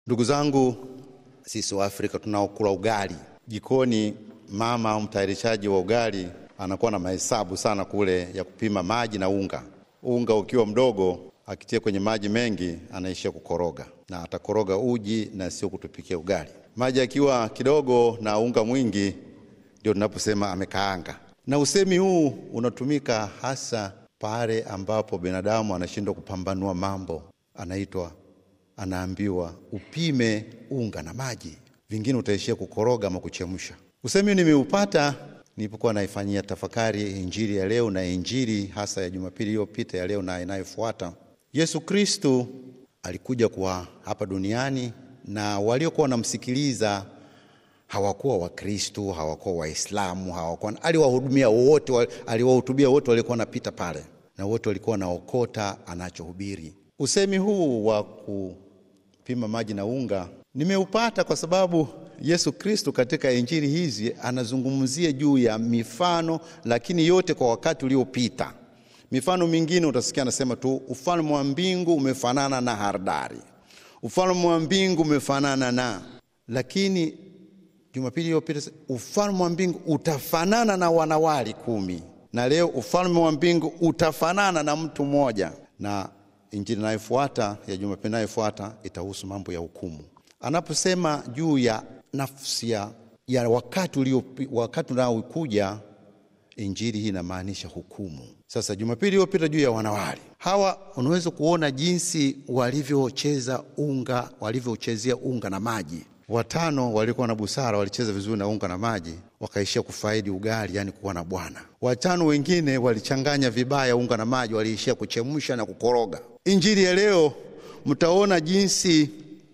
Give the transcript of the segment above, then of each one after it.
Ndugu zangu, sisi wa Afrika tunaokula ugali jikoni, mama au mtayarishaji wa ugali anakuwa na mahesabu sana kule ya kupima maji na unga. Unga ukiwa mdogo, akitia kwenye maji mengi, anaishia kukoroga na atakoroga uji na sio kutupikia ugali. Maji akiwa kidogo na unga mwingi, ndio tunaposema amekaanga. Na usemi huu unatumika hasa pale ambapo binadamu anashindwa kupambanua mambo, anaitwa anaambiwa upime unga na maji, vingine utaishia kukoroga ama kuchemsha. Usemi nimeupata nilipokuwa naifanyia tafakari injili ya leo na injili hasa ya Jumapili iliyopita, ya leo na inayofuata. Yesu Kristu alikuja kwa hapa duniani na waliokuwa wanamsikiliza hawakuwa Wakristu, hawakuwa Waislamu, hawakuwa aliwahudumia wote, aliwahutubia wote waliokuwa wanapita pale, na wote walikuwa wanaokota anachohubiri. Usemi huu wa kupima maji na unga nimeupata kwa sababu Yesu Kristo katika injili hizi anazungumzia juu ya mifano, lakini yote kwa wakati uliopita. Mifano mingine utasikia anasema tu ufalme wa mbingu umefanana na haradali, ufalme wa mbingu umefanana na, lakini Jumapili iliyopita ufalme wa mbingu utafanana na wanawali kumi, na leo ufalme wa mbingu utafanana na mtu mmoja, na injili inayofuata ya Jumapili inayofuata itahusu mambo ya hukumu. Anaposema juu ya nafsi ya, ya wakati ulio wakati unaokuja, injili hii inamaanisha hukumu. Sasa Jumapili iliyopita juu ya wanawali hawa, unaweza kuona jinsi walivyocheza unga, walivyochezea unga na maji. Watano walikuwa na busara, walicheza vizuri na unga na maji, wakaishia kufaidi ugali, yani kuwa na bwana. Watano wengine walichanganya vibaya unga na maji, waliishia kuchemsha na kukoroga. Injili ya leo mtaona jinsi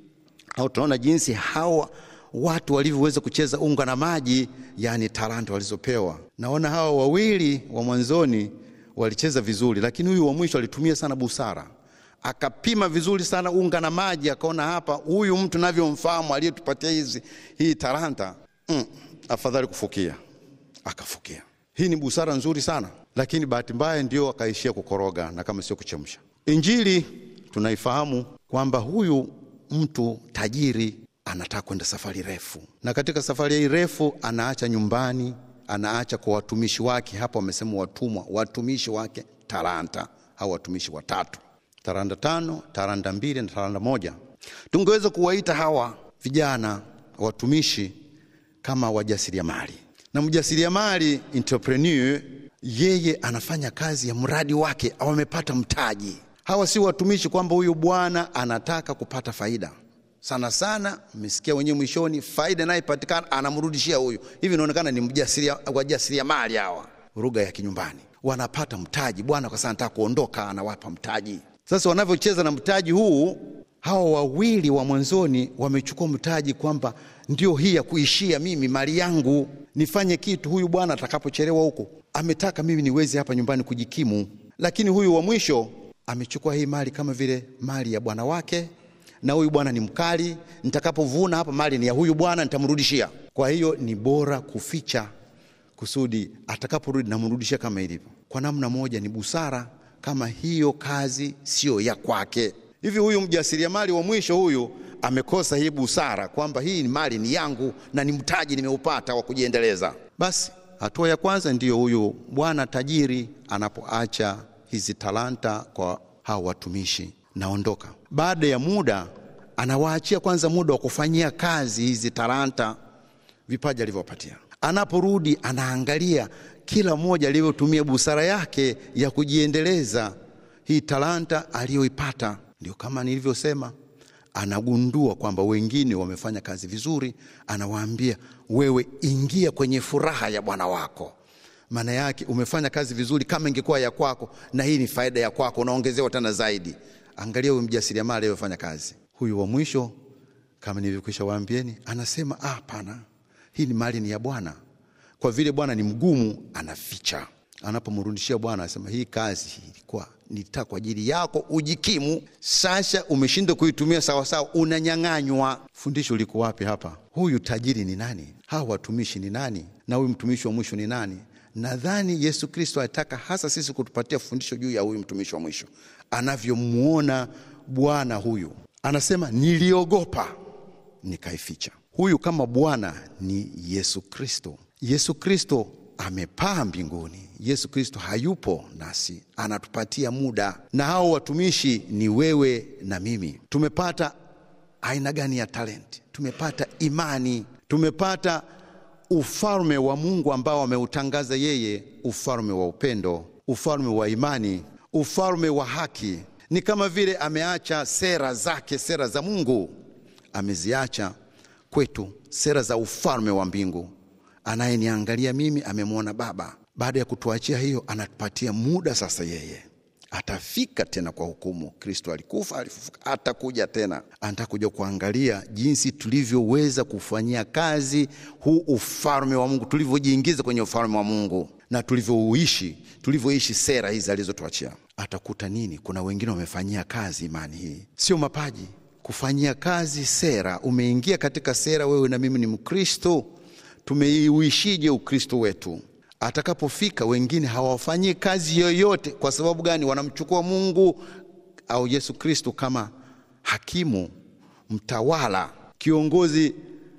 au tunaona jinsi hawa watu walivyoweza kucheza unga na maji, yani talanta walizopewa. Naona hawa wawili wa mwanzoni walicheza vizuri, lakini huyu wa mwisho alitumia sana busara, akapima vizuri sana unga na maji, akaona hapa, huyu mtu navyomfahamu aliyetupatia hizi hii talanta mm, afadhali kufukia, akafukia. Hii ni busara nzuri sana, lakini bahati mbaya ndio akaishia kukoroga na kama sio kuchemsha. Injili tunaifahamu kwamba huyu mtu tajiri anataka kwenda safari refu, na katika safari hii refu anaacha nyumbani, anaacha kwa watumishi wake. Hapo wamesema watumwa, watumishi wake talanta, au watumishi watatu, talanta tano, talanta mbili na talanta moja. Tungeweza kuwaita hawa vijana watumishi kama wajasiriamali, na mjasiriamali entrepreneur, yeye anafanya kazi ya mradi wake au amepata mtaji. Hawa si watumishi kwamba huyu bwana anataka kupata faida sana sana. Mmesikia wenyewe mwishoni, faida inayopatikana anamrudishia huyu. Hivi inaonekana ni wajasiriamali hawa, lugha ya kinyumbani, wanapata mtaji. Bwana kwa sana anataka kuondoka, anawapa mtaji. Sasa wanavyocheza na mtaji huu, hawa wawili wa mwanzoni wamechukua mtaji kwamba ndio hii ya kuishia mimi, mali yangu, nifanye kitu. Huyu bwana atakapochelewa huko, ametaka mimi niweze hapa nyumbani kujikimu, lakini huyu wa mwisho amechukua hii mali kama vile mali ya bwana wake, na huyu bwana ni mkali, nitakapovuna hapa mali ni ya huyu bwana, nitamrudishia. Kwa hiyo ni bora kuficha kusudi atakaporudi namrudishia kama ilivyo. Kwa namna moja ni busara, kama hiyo kazi siyo ya kwake. Hivi huyu mjasiriamali wa mwisho huyu amekosa hii busara kwamba hii ni mali ni yangu na ni mtaji nimeupata wa kujiendeleza. Basi hatua ya kwanza ndiyo huyu bwana tajiri anapoacha hizi talanta kwa hao watumishi, naondoka. Baada ya muda, anawaachia kwanza muda wa kufanyia kazi hizi talanta, vipaji alivyopatia. Anaporudi anaangalia kila mmoja alivyotumia busara yake ya kujiendeleza hii talanta aliyoipata. Ndio kama nilivyosema, anagundua kwamba wengine wamefanya kazi vizuri, anawaambia wewe, ingia kwenye furaha ya bwana wako maana yake umefanya kazi vizuri, kama ingekuwa ya kwako, na hii ni faida ya kwako, unaongezewa tena zaidi. Angalia huyu mjasiriamali aliyofanya kazi. Huyu wa mwisho, kama nilivyokwisha waambieni, anasema hapana, hii ni mali ni ya Bwana. Kwa vile Bwana ni mgumu, anaficha. Anapomrudishia Bwana anasema hii kazi ilikuwa nitaka kwa ajili yako ujikimu, sasa umeshindwa kuitumia sawasawa, unanyang'anywa. Fundisho liko wapi hapa? Huyu tajiri ni nani? Hawa watumishi ni nani? Na huyu mtumishi wa mwisho ni nani? Nadhani Yesu Kristo alitaka hasa sisi kutupatia fundisho juu ya huyu mtumishi wa mwisho, anavyomwona bwana huyu anasema niliogopa nikaificha. Huyu kama Bwana ni Yesu Kristo. Yesu Kristo amepaa mbinguni. Yesu Kristo hayupo nasi, anatupatia muda. Na hao watumishi ni wewe na mimi. Tumepata aina gani ya talenti? Tumepata imani, tumepata ufalme wa Mungu ambao ameutangaza yeye, ufalme wa upendo, ufalme wa imani, ufalme wa haki. Ni kama vile ameacha sera zake, sera za Mungu ameziacha kwetu, sera za ufalme wa mbingu. Anayeniangalia mimi amemwona Baba. Baada ya kutuachia hiyo, anatupatia muda sasa. Yeye atafika tena kwa hukumu. Kristo alikufa, alifufuka, atakuja tena. Anataka kuja kuangalia jinsi tulivyoweza kufanyia kazi huu ufalme wa Mungu, tulivyojiingiza kwenye ufalme wa Mungu na tulivyouishi, tulivyoishi sera hizi alizotuachia. Atakuta nini? Kuna wengine wamefanyia kazi imani hii, sio mapaji kufanyia kazi sera. Umeingia katika sera, wewe na mimi ni Mkristo, tumeiuishije Ukristo wetu? Atakapofika wengine hawafanyii kazi yoyote. Kwa sababu gani? Wanamchukua Mungu au Yesu Kristo kama hakimu, mtawala, kiongozi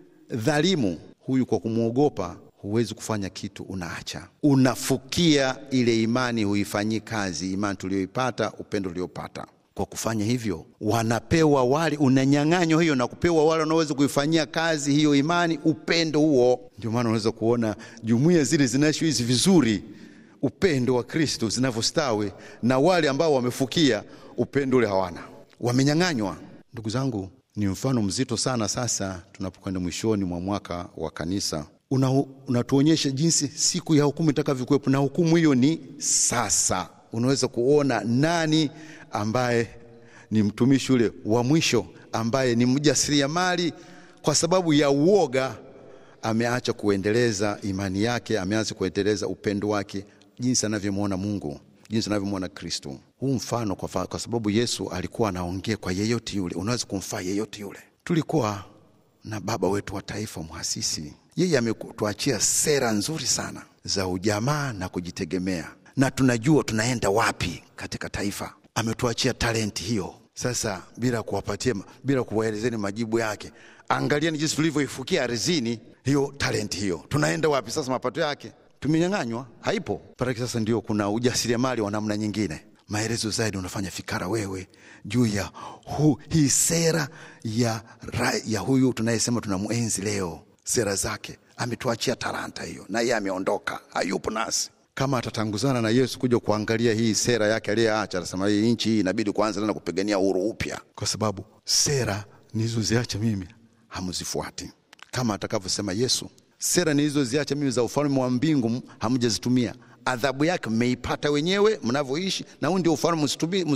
dhalimu. Huyu kwa kumwogopa huwezi kufanya kitu, unaacha, unafukia ile imani, huifanyii kazi imani tuliyoipata, upendo uliopata kwa kufanya hivyo wanapewa wale, unanyang'anywa hiyo na kupewa wale wanaoweza kuifanyia kazi hiyo imani, upendo huo. Ndio maana unaweza kuona jumuiya zile zinazoishi vizuri upendo wa Kristo zinavyostawi, na wale ambao wamefukia upendo ule hawana, wamenyang'anywa. Ndugu zangu, ni mfano mzito sana. Sasa tunapokwenda mwishoni mwa mwaka wa kanisa, unatuonyesha una jinsi siku ya hukumu itakavyokuwepo, na hukumu hiyo ni sasa. Unaweza kuona nani ambaye ni mtumishi ule wa mwisho ambaye ni mjasiriamali, kwa sababu ya uoga ameacha kuendeleza imani yake, ameacha kuendeleza upendo wake, jinsi anavyomwona Mungu, jinsi anavyomwona Kristo. Huu mfano kwa, kwa sababu Yesu alikuwa anaongea kwa yeyote yule, unaweza kumfaa yeyote yule. Tulikuwa na baba wetu wa taifa mhasisi, yeye ametuachia sera nzuri sana za ujamaa na kujitegemea, na tunajua tunaenda wapi katika taifa ametuachia talenti hiyo. Sasa bila kuwapatia, bila kuwaelezeni majibu yake, angalieni jinsi tulivyoifukia ardhini hiyo talenti hiyo. Tunaenda wapi sasa? Mapato yake tumenyang'anywa, haipo paraki. Sasa ndio kuna ujasiriamali wa namna nyingine. Maelezo zaidi unafanya fikara wewe juu ya hu, hii sera ya, ya huyu tunayesema tunamwenzi leo, sera zake. Ametuachia talanta hiyo, na yeye ameondoka, hayupo nasi kama atatanguzana na Yesu kuja kuangalia hii sera yake aliyeacha, anasema hii nchi hii inabidi kwanza tena kupigania uhuru upya, kwa sababu sera nilizoziacha mimi hamzifuati, kama atakavyosema Yesu. Sera nilizoziacha mimi za ufalme wa mbingu hamjazitumia, adhabu yake mmeipata wenyewe mnavyoishi, na huu ndio ufalme.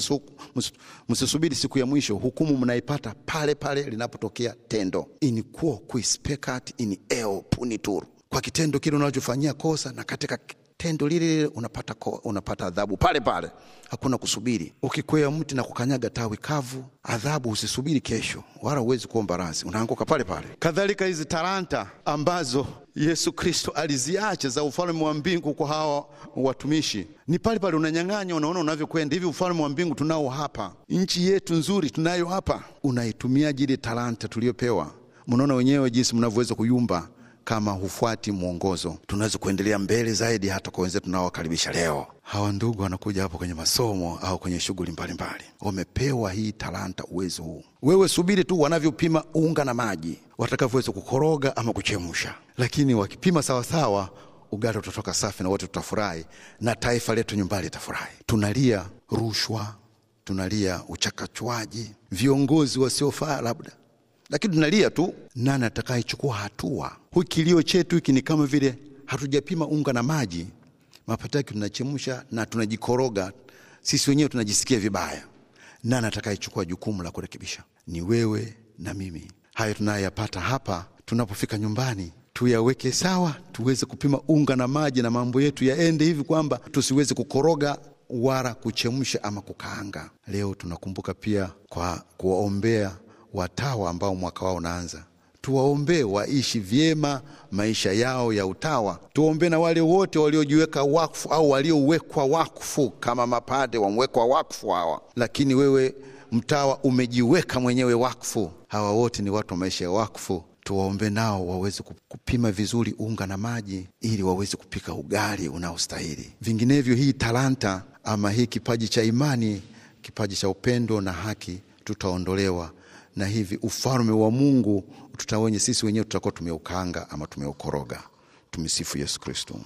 Msisubiri siku ya mwisho, hukumu mnaipata pale pale linapotokea tendo. in quo quis peccat in eo punitur, kwa kitendo kile unachofanyia kosa na katika tendo lile lile unapata, unapata adhabu pale pale, hakuna kusubiri. Ukikwea mti na kukanyaga tawi kavu, adhabu usisubiri kesho, wala huwezi kuomba radhi, unaanguka pale pale. Kadhalika hizi talanta ambazo Yesu Kristo aliziacha za ufalme wa mbingu kwa hawa watumishi, ni pale pale unanyang'anya. Unaona unavyokwenda hivi, ufalme wa mbingu tunao hapa, nchi yetu nzuri tunayo hapa. Unaitumiaje ile talanta tuliyopewa? Mnaona wenyewe jinsi mnavyoweza kuyumba kama hufuati mwongozo. Tunaweza kuendelea mbele zaidi, hata kwa wenzetu tunaowakaribisha leo. Hawa ndugu wanakuja hapo kwenye masomo au kwenye shughuli mbalimbali, wamepewa hii talanta, uwezo huu. Wewe subiri tu wanavyopima unga na maji, watakavyoweza kukoroga ama kuchemsha, lakini wakipima sawasawa, ugali utatoka safi na wote tutafurahi, na taifa letu nyumbani litafurahi. Tunalia rushwa, tunalia uchakachuaji, viongozi wasiofaa labda lakini tunalia tu, nani atakayechukua hatua? Huu kilio chetu hiki ni kama vile hatujapima unga na maji, mapato yake tunachemsha na tunajikoroga sisi wenyewe, tunajisikia vibaya. Nani atakayechukua jukumu la kurekebisha? Ni wewe na mimi. Hayo tunayoyapata hapa, tunapofika nyumbani tuyaweke sawa, tuweze kupima unga na maji, na mambo yetu yaende hivi kwamba tusiweze kukoroga wala kuchemsha ama kukaanga. Leo tunakumbuka pia kwa kuwaombea watawa ambao mwaka wao unaanza, tuwaombee waishi vyema maisha yao ya utawa. Tuwaombee na wale wote waliojiweka wakfu au waliowekwa wakfu kama mapade wamwekwa wakfu hawa. Lakini wewe Mtawa umejiweka mwenyewe wakfu. Hawa wote ni watu wa maisha ya wakfu, tuwaombe nao waweze kupima vizuri unga na maji, ili waweze kupika ugali unaostahili. Vinginevyo hii talanta ama hii kipaji cha imani, kipaji cha upendo na haki, tutaondolewa na hivi ufalme wa Mungu tutawenye sisi wenyewe tutakuwa tumeukaanga ama tumeukoroga. Tumsifu Yesu Kristo.